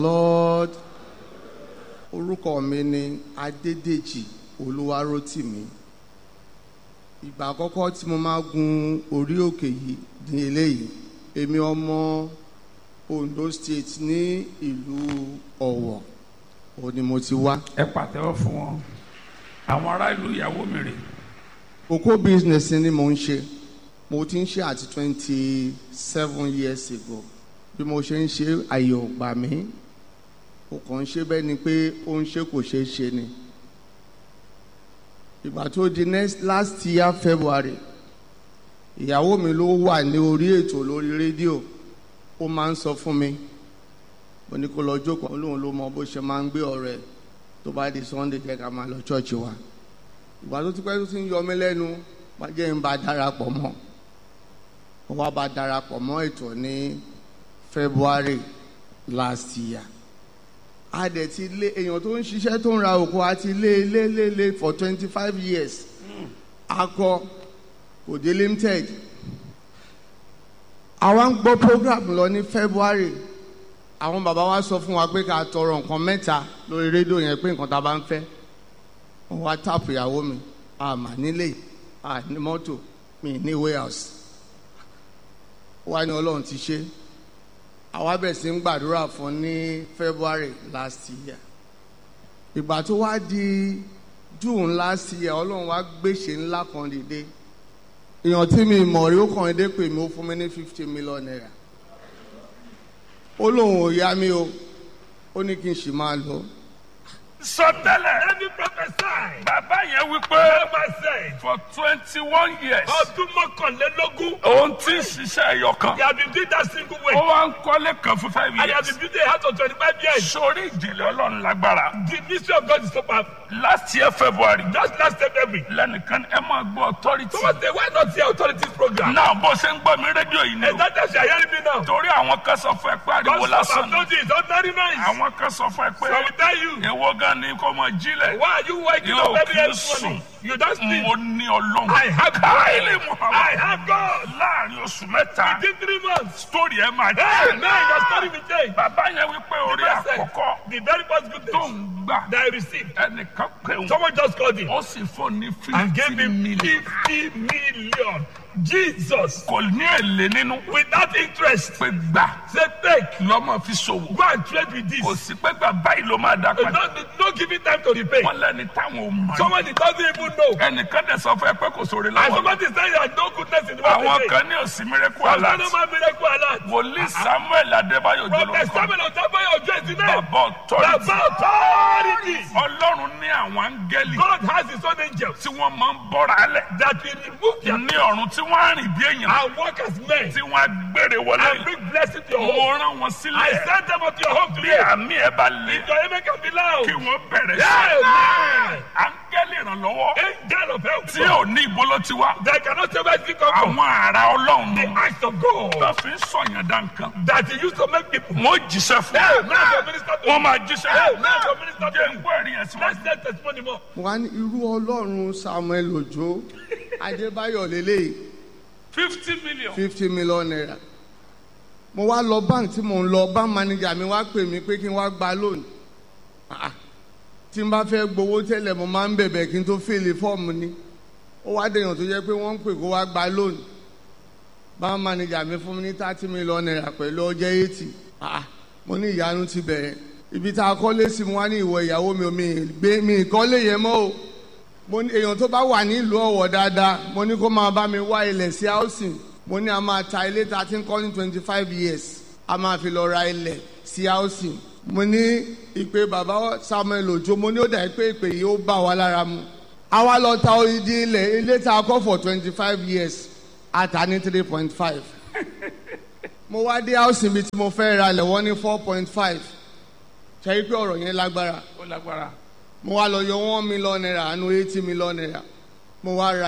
Lord orúkọ mi ni Adédèjì Olúwarótìmí ìgbà àkọ́kọ́ tí mo máa gun orí òkè yìí ní eléyìí èmi ọmọ Ondo State ní ìlú Ọ̀wọ̀ òun ni mo ti wá ẹ pàtẹ́wọ́ fún wọn àwọn ará ìlú ìyàwó mi rè kókó business ni mo ń ṣe mo ti ń ṣe àti twenty seven years ago bí mo ṣe ń ṣe àyè ò gbà mí mo kàn ń ṣe bẹ́ẹ̀ ni pé ó ń ṣe kò ṣeé ṣe ni ìgbà tó di next last year February ìyàwó mi ló wà ní orí ètò lórí rédíò ó máa ń sọ fún mi mo ní kó lọ jókòó olóhùn ló mọ bó ṣe máa ń gbé ọ̀rẹ́ tó bá di Sunday jẹ́ ká máa lọ ṣọ́ọ̀ṣì wa ìgbà tó ti pẹ́ tó ti ń yọ mí lẹ́nu wá jẹ́ ń bá darapọ̀ mọ́ ó wá bá darapọ̀ mọ́ ètò ní February last year a dẹ̀ ti lé èèyàn tó ń ṣiṣẹ́ tó ń ra òkú a ti lé lé lé lé for twenty five years akọ òde limited àwa ń gbọ́ program lọ ní February àwọn bàbá wa sọ fún wa pé ká tọrọ nǹkan mẹ́ta lórí rédíò yẹn pé nǹkan tá a bá ń fẹ́ wọ́n wá táàpù ìyàwó mi àmà nílé à ní mọ́tò mi ní warehouse wá ní ọlọ́run ti ṣe àwa bẹ̀ sí ń gbàdúrà fún ní February last year ìgbà tó wá di June last year ọlọ́run wá gbèsè ńlá kan dìde èèyàn tí mi mọ̀ rí ó kàn dé pè mí ó fún mi ní fifty million naira ó lóun ò yá mi o ó ní kí n sì máa lọ sọtẹ́lẹ̀ Let me prophesy. bàbá yẹn wípé Bàbá said, for twenty one years ọdún mọ́kànlélógún, òun ti ń ṣiṣẹ́ ẹyọ kan they have been doing that single way. ó wá ń kọ́lé kan fún five And they have years been building a house for 25 years. sórí ìdílé ọlọ́run lágbára The mystery of God is so powerful. last year February Just last February. lẹ́nìkan ẹ máa gbọ́ authority Someone say, why not the authorities program? náà bó ṣe ń gbọ́ mi rédíò yìí ni And o that time you are hearing me now. torí àwọn kan sọ fún ẹ pé ariwo God lásán have ni told you it's ordinary noise. àwọn kan sọ fún ẹ So I pé will tell you, ìwọ gan ni kò mọ jílẹ̀ why are you waking Yóò up every kí n every morning? sùn. You don't sleep. mo ní ọlọ́run I have káyọ̀lẹ̀ God. Muhammad I have God. láàrin oṣù mẹ́ta Within three months. sítórì ẹ máa Hey, man, your jẹ́ story will change. bàbá yẹn wípé orí The first àkọ́kọ́ thing, The very first good tó news ń gbà that I received. ẹnìkan pé òun Someone just called him ó sì fún ní and gave fifty him million 50 million. Jesus. kò ní èlé nínú Without interest. pé gbà Say, take. lọ́mọ fi ṣòwò Go and trade with this. kò sí pé bàbá yìí ló máa dá No, padà no, no giving time to repay. wọ́n lẹ́ni táwọn ò mọ̀ ní. Someone that doesn't even know. ẹnìkan dẹ̀ sọ fún ẹ pé kò sóore And lọ́wọ́ somebody is saying there's no goodness in the àwọn world. kan ní òsì miracle There's alert no man miracle alert. wòlíì Samuel Adébáyọ̀ Prophet jọlọ́kọ́ Samuel Otaboye Ojo is the name. bàbá authority Baba authority. ọlọ́run ní àwọn áńgẹ́lì God has his own angels tí wọ́n máa ń bọ́ra lẹ̀ that will remove their ní ọ̀run tí wọ́n á rìn bí èèyàn and work as men tí wọ́n á gbére wọlé and bring blessing to your mo home. rán wọn I sílẹ̀ send them unto your home bí today. àmì ẹ̀ bá lé If your amen can be loud. kí wọ́n bẹ̀rẹ̀ Amen. áńgẹ́lì ìrànlọ́wọ́ Angel of help. tí ò ní ìbolo ti wá They cannot say where it come from. àwọn ará ọlọ́run The nù acts of God tó fi ń sọ̀yàn dá nǹkan that he used to make people. wọ́n jíṣẹ́ fún Hey, man, your minister to wọ́n máa jíṣẹ́ Hey, man, your minister jẹ́ to ń gbọ́ ẹ̀rí yẹn síwájú. Let's get testimony more. mo wá ní irú ọlọ́run Samuel Òjó Adébáyọ̀ lélẹ́yìí fifty million. fifty million naira mo wá lọ bank tí mo ń lọ bank manager mi wá pè mí pé kí n wá gba loan Ah, ah. tí n bá fẹ́ gbowó tẹ́lẹ̀ mo máa ń bẹ̀bẹ̀ kí n tó fèlè fọ́ọ̀mù ni ó wá dèèyàn tó jẹ́ pé wọ́n ń pè kó wá gba loan bank manager mi fún mi ní thirty million naira pẹ̀lú ọjọ́ eighty Ah, mo ní ìyanu ti bẹ̀rẹ̀ ibi tá a kọ́lé sí mo wá ní ìwọ ìyàwó mi ò mi gbé mi ìkọ́lé yẹn mọ́ o mo ní èèyàn tó bá wà nílùú ọ̀wọ̀ dáadáa mo ní kó máa bá mi wá ilẹ̀ sí housing mo ní a máa ta ilé tá a ti ń kọ́ ní twenty five years a máa fi lọ ra ilẹ̀ sí housing mo ní ìpè bàbá Samuel Òjó mo ní ó dà pé ìpè yìí ó bá wa lára mu a wá lọ ta odidi ilẹ̀ ilé tá a kọ́ for twenty five years a ta ní three point five mo wá dé housing bíi tí mo fẹ́ ra ilẹ̀ wọ́n ní four point five ṣe é pé ọ̀rọ̀ yẹn lágbára ó lágbára. mo wá lọ yọ one million naira àánú eighty million naira mo wá ra